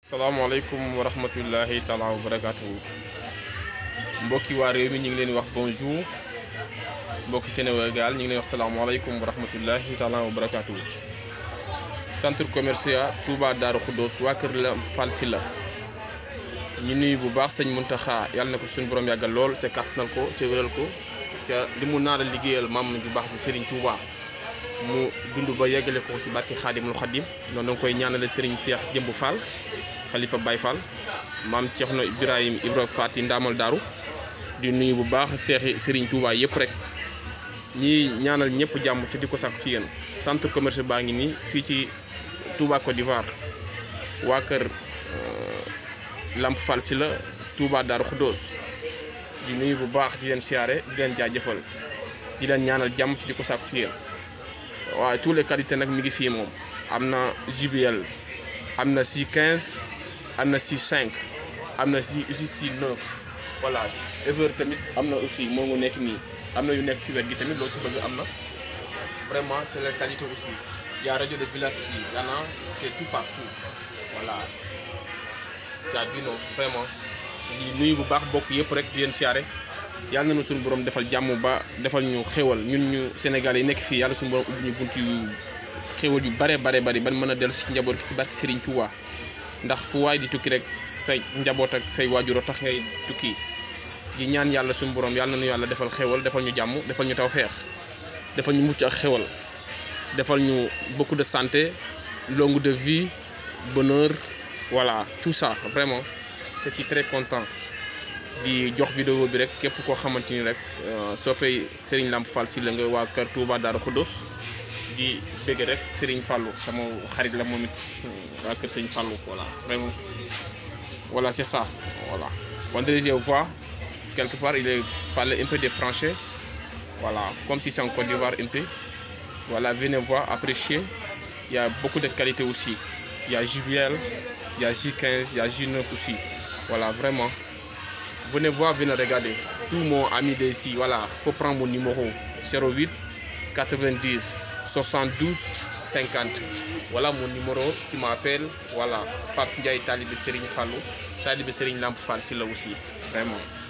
salaamaaleykum wa rahmatullahi taala wa barakaatu mbokki waa réew mi ñu ngi leen wax bonjour mbokki Sénégal ñu ngi leen wax salaamaaleykum wa rahmatullahi taala wa barakaatu centre commercial Touba Darou Khoudoss waa kër la Fall Sylla ñu nuyu bu baax sëñ Muntaxa yàlla na ko suñu borom yàggal lool te kàttanal ko te wéral ko te li mu naara liggéeyal maam bu baax di Serigne Touba mu dund ba yeggale ko ci barki Xaadimul Xaadim noonu danga koy ñaanale Serigne Cheikh Jëmb Fall xalifa Baye Fall maam Ceerno Ibrahim Ibra Faati ndaamal daaru di nuyu bu baax seexi Serigne Touba yëpp rek ñi ñaanal ñëpp jàmm te di ko sàkku ci yéen centre commercial baa ngi nii fii ci Touba Côte d'Ivoire waa kër Lamp Fall Sylla Touba Darou Khoudoss di nuyu bu baax di leen siyaare di leen jaajëfal di leen ñaanal jàmm ci di ko sàkku ci yéen waaye tous les qualités nag mi ngi fii moom am na JBL am na si 15 am na si 5 am na si aussi si 9 voilà Ever tamit am na aussi moo ngi nekk nii am na yu nekk si wet gi tamit loo ci bëgg am na vraiment c'est la qualité aussi y a radio de village aussi y en a c'est tout partout voilà tu as vu non vraiment di nuyu bu baax bokk yëpp rek di leen siyaare yàlla nañu suñu borom defal jàmm ba defal ñu xéwal ñun ñu Sénégal yi nekk fii yàlla suñu borom ubbi ñu bunt yu xéwal yu bare bare bari ban mën a dellu si njaboot ki ci barke Serigne Touba ndax fu waay di tukki rek say njaboot ak say waajuroo tax ngay tukki di ñaan yàlla suñu borom yàlla nañu yàlla defal xéwal defal ñu jàmm defal ñu taw xeex defal ñu mucc ak xéwal defal ñu beaucoup de santé longue de vie bonheur voilà tout ça vraiment je suis très content di jox vidéo bi rek képp koo xamante ni rek soppey Serigne Lamp Fall Sylla nga waa kër Touba Darou Khoudoss di bëgg rek Serigne Fallou sama xarit la moom it waa kër Serigne Fallou voilà vraiment voilà c'est ça voilà vendredi je vois quelque part il est parlé un peu de français voilà comme si c'est en Côte d'Ivoire un peu voilà venez voir apprécier il y a beaucoup de qualité aussi il y a JBL il y a J15 il y a J9 aussi voilà vraiment venez voir venez regarder tout mon ami d'ici voilà faut prendre mon numéro 08 90 72 50 voilà mon numéro tu m'appelles voilà Pape Ndiaye talibé Serigne Fallou talibé Serigne Lamp Fall Sylla aussi vraiment